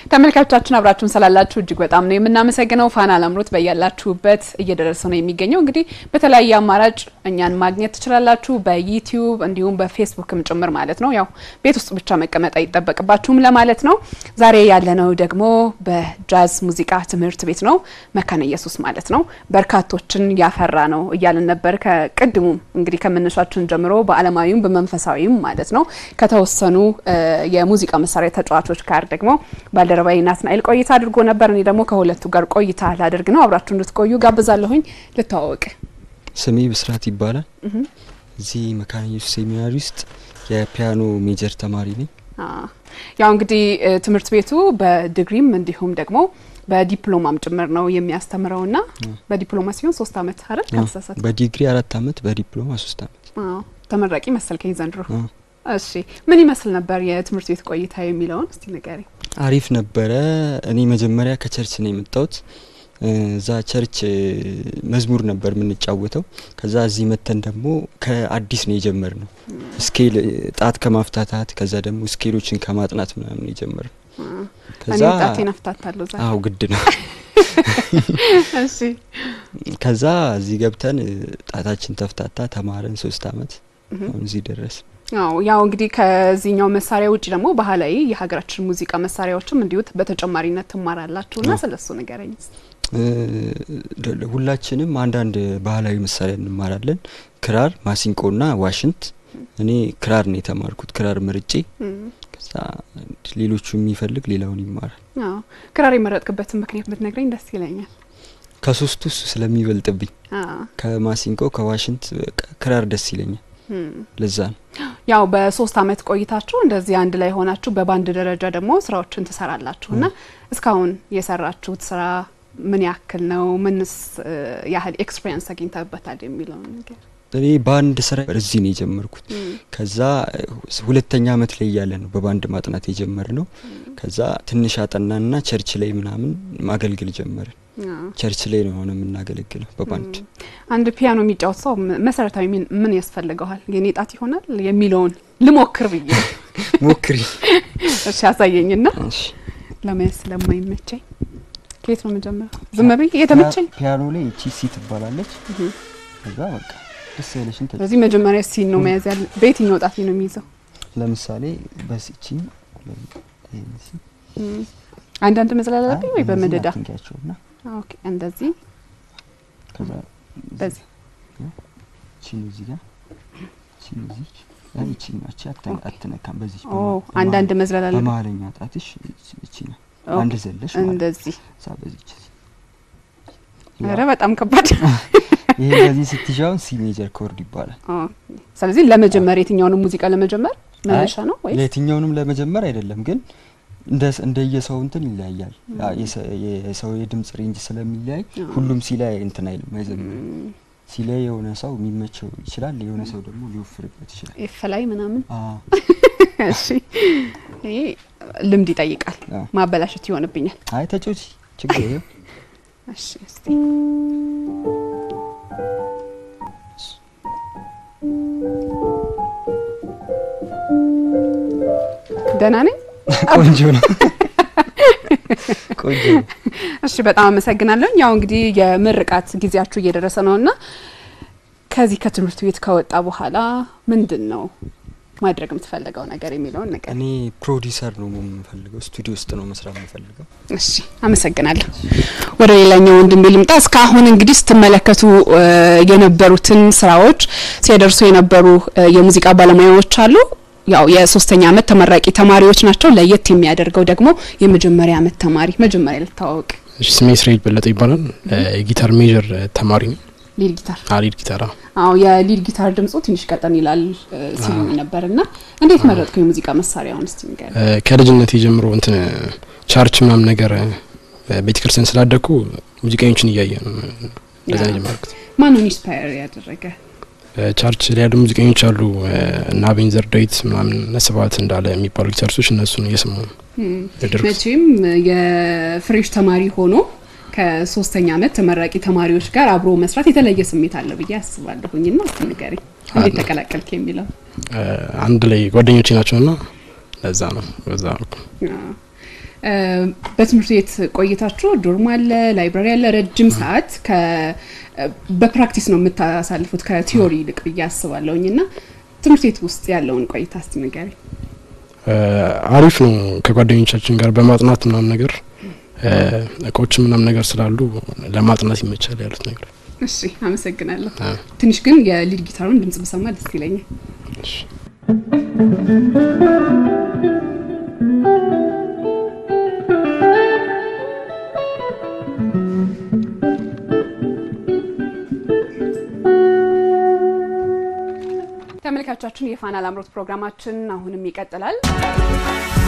ተመልካቾቻችን አብራችሁን ስላላችሁ እጅግ በጣም ነው የምናመሰግነው። ፋና ላምሮት በያላችሁበት እየደረሰ ነው የሚገኘው። እንግዲህ በተለያየ አማራጭ እኛን ማግኘት ትችላላችሁ፣ በዩቲዩብ እንዲሁም በፌስቡክም ጭምር ማለት ነው። ያው ቤት ውስጥ ብቻ መቀመጥ አይጠበቅባችሁም ለማለት ነው። ዛሬ ያለነው ደግሞ በጃዝ ሙዚቃ ትምህርት ቤት ነው፣ መካነ ኢየሱስ ማለት ነው። በርካቶችን ያፈራ ነው እያልን ነበር ከቅድሙም እንግዲህ ከመነሻችን ጀምሮ በዓለማዊም በመንፈሳዊም ማለት ነው ከተወሰኑ የሙዚቃ መሳሪያ ተጫዋቾች ጋር ደግሞ ባልደረባዊ ናትናኤል ቆይታ አድርጎ ነበር። እኔ ደግሞ ከሁለቱ ጋር ቆይታ ላደርግ ነው። አብራችሁ እንድትቆዩ ጋብዛለሁኝ። ልተዋወቅ። ስሜ ብስራት ይባላል። እዚህ መካነ ኢየሱስ ሴሚናሪ ውስጥ የፒያኖ ሜጀር ተማሪ ነኝ። ያው እንግዲህ ትምህርት ቤቱ በዲግሪም እንዲሁም ደግሞ በዲፕሎማም ጭምር ነው የሚያስተምረው ና በዲፕሎማ ሲሆን ሶስት አመት አይደል? ካልተሳሳት በዲግሪ አራት አመት በዲፕሎማ ሶስት አመት ተመራቂ መሰልከኝ ዘንድሮ። እሺ ምን ይመስል ነበር የትምህርት ቤት ቆይታ የሚለውን እስቲ ንገሪ። አሪፍ ነበረ። እኔ መጀመሪያ ከቸርች ነው የመጣሁት። እዛ ቸርች መዝሙር ነበር የምንጫወተው። ከዛ እዚህ መተን ደግሞ ከአዲስ ነው የጀመር ነው ስኬል ጣት ከማፍታታት ከዛ ደግሞ ስኬሎችን ከማጥናት ምናምን የጀመር ነው። ከዛ ጣቴን አፍታታለሁ ዛሬ። አዎ ግድ ነው። እሺ ከዛ እዚህ ገብተን ጣታችን ተፍታታ ተማረን ሶስት አመት አሁን እዚህ ደረስ። አዎ ያው እንግዲህ ከዚህኛው መሳሪያ ውጭ ደግሞ ባህላዊ የሀገራችን ሙዚቃ መሳሪያዎችም እንዲሁ በተጨማሪነት ትማራላችሁ እና ስለሱ ንገረኝ። ሁላችንም አንዳንድ ባህላዊ መሳሪያ እንማራለን። ክራር፣ ማሲንቆና ዋሽንት። እኔ ክራር ነው የተማርኩት፣ ክራር ምርጬ። ከዛ ሌሎቹ የሚፈልግ ሌላውን ይማራል። አዎ ክራር የመረጥክበትን ምክንያት ብትነግረኝ ደስ ይለኛል። ከሶስቱ እሱ ስለሚበልጥብኝ ከማሲንቆ ከዋሽንት ክራር ደስ ይለኛል። ለዛ ነው ያው በሶስት አመት ቆይታችሁ እንደዚህ አንድ ላይ ሆናችሁ በባንድ ደረጃ ደግሞ ስራዎችን ትሰራላችሁ እና እስካሁን የሰራችሁት ስራ ምን ያክል ነው? ምንስ ያህል ኤክስፔሪንስ አግኝተበታል የሚለውን ነገር እኔ ባንድ ስራ እዚህ ነው የጀመርኩት። ከዛ ሁለተኛ አመት ላይ እያለ ነው በባንድ ማጥናት የጀመር ነው። ከዛ ትንሽ አጠናንና ቸርች ላይ ምናምን ማገልገል ጀመርን። ቸርች ላይ ነው ሆነ የምናገለግለው በባንድ። አንድ ፒያኖ የሚጫወት ሰው መሰረታዊ ምን ያስፈልገዋል? የኔ ጣት ይሆናል የሚለውን ልሞክር ብዬ ሞክሪ። እሺ ያሳየኝና ለመያዝ ስለማይመቸኝ ከየት ነው መጀመሪያ? ዝም ብዬ የተመቸኝ ፒያኖ ላይ እቺ ሲ ትባላለች። ከዛ በቃ ደስ ያለሽን ተጫ ስለዚህ መጀመሪያ ሲን ነው መያዝ ያለ። በየትኛው ጣት ነው የሚይዘው? ለምሳሌ በሲቺ አንዳንድ መዝለል አለብኝ ወይ በመደዳ? ትንኪያቸውና ኦኬ እንደዚህ ከዛ በዚህ ቺን እዚህ ጋር ቺን እዚህ እቺ ናች አትነካም። በዚህ ኦ አንዳንድ መዝለል አለብኝ። በመሀለኛ ጣትሽ እቺ ነው አንድ ዘለሽ እንደዚህ ሳ በዚች ኧረ በጣም ከባድ ይሄ እንደዚህ ስትሻውን ሲ ሜጀር ኮርድ ይባላል። ስለዚህ ለመጀመር የትኛውንም ሙዚቃ ለመጀመር መነሻ ነው ወይ? ለየትኛውንም ለመጀመር አይደለም ግን እንደ እንደየሰው እንትን ይለያያል። የሰው የድምጽ ሬንጅ ስለሚለያይ ሁሉም ሲ ላይ እንትን አይልም አይዘምርም። ሲ ላይ የሆነ ሰው የሚመቸው ይችላል፣ የሆነ ሰው ደግሞ ሊወፍርበት ይችላል። ኤፍ ላይ ምናምን እሺ፣ ይሄ ልምድ ይጠይቃል። ማበላሸት ይሆንብኛል። አይ ተጫውቺ ችግር የለም። እሺ እስቲ ደህና ነኝ። ቆንጆ ነው። ቆንጆ ነው። እሺ በጣም አመሰግናለሁ። ያው እንግዲህ የምርቃት ጊዜያችሁ እየደረሰ ነው እና ከዚህ ከትምህርት ቤት ከወጣ በኋላ ምንድን ነው ማድረግ የምትፈልገው ነገር የሚለውን ነገር። እኔ ፕሮዲሰር ነው የምፈልገው፣ ስቱዲዮ ውስጥ ነው መስራት የምፈልገው። እሺ አመሰግናለሁ። ወደ ሌላኛው ወንድሜ ልምጣ። እስካሁን እንግዲህ ስትመለከቱ የነበሩትን ስራዎች ሲያደርሱ የነበሩ የሙዚቃ ባለሙያዎች አሉ። ያው የሶስተኛ አመት ተመራቂ ተማሪዎች ናቸው። ለየት የሚያደርገው ደግሞ የመጀመሪያ አመት ተማሪ መጀመሪያ ልታወቅ። እሺ ስሜ እስራኤል በለጠ ይባላል። የጊታር ሜጀር ተማሪ ነው። ሊድ ጊታር ሊድ ጊታር አዎ የሊድ ጊታር ድምጹ ትንሽ ቀጠን ይላል ሲሉኝ ነበር እና እንዴት መረጥከው የሙዚቃ መሳሪያውን እስቲ ንገረኝ። ከልጅነት የጀምሮ እንትን ቻርች ምናምን ነገር ቤተክርስቲያን ስላደግኩ ሙዚቀኞችን እያየ ነው እንደዛ ነው የጀመርኩት። ማንን ኢንስፓየር ያደረገ? ቻርች ላይ ያሉ ሙዚቀኞች አሉ እና ቤንዘር ዳዊት ምናምን ነስባት እንዳለ የሚባሉ ጊታሪስቶች እነሱን እየሰሙ ነው ያደረኩት። መቼም የፍሬሽ ተማሪ ሆኖ ከሶስተኛ አመት ተመራቂ ተማሪዎች ጋር አብሮ መስራት የተለየ ስሜት አለ ብዬ አስባለሁኝ። ና እስቲ ንገረኝ እንዴት ተቀላቀልክ የሚለው አንድ ላይ ጓደኞቼ ናቸው ና ለዛ ነው በዛ ነው በትምህርት ቤት ቆይታችሁ ዶርም አለ፣ ላይብራሪ አለ። ረጅም ሰዓት በፕራክቲስ ነው የምታሳልፉት ከቲዮሪ ይልቅ ብዬ አስባለሁኝ እና ትምህርት ቤት ውስጥ ያለውን ቆይታ እስቲ ንገሪኝ። አሪፍ ነው። ከጓደኞቻችን ጋር በማጥናት ምናምን ነገር እቃዎች ምናምን ነገር ስላሉ ለማጥናት ይመቻል ያሉት ነገር። እሺ አመሰግናለሁ። ትንሽ ግን የሊድ ጊታሩን ድምጽ ብሰማ ደስ ይለኛል። ተመልካቾቻችን የፋና ላምሮት ፕሮግራማችን አሁንም ይቀጥላል።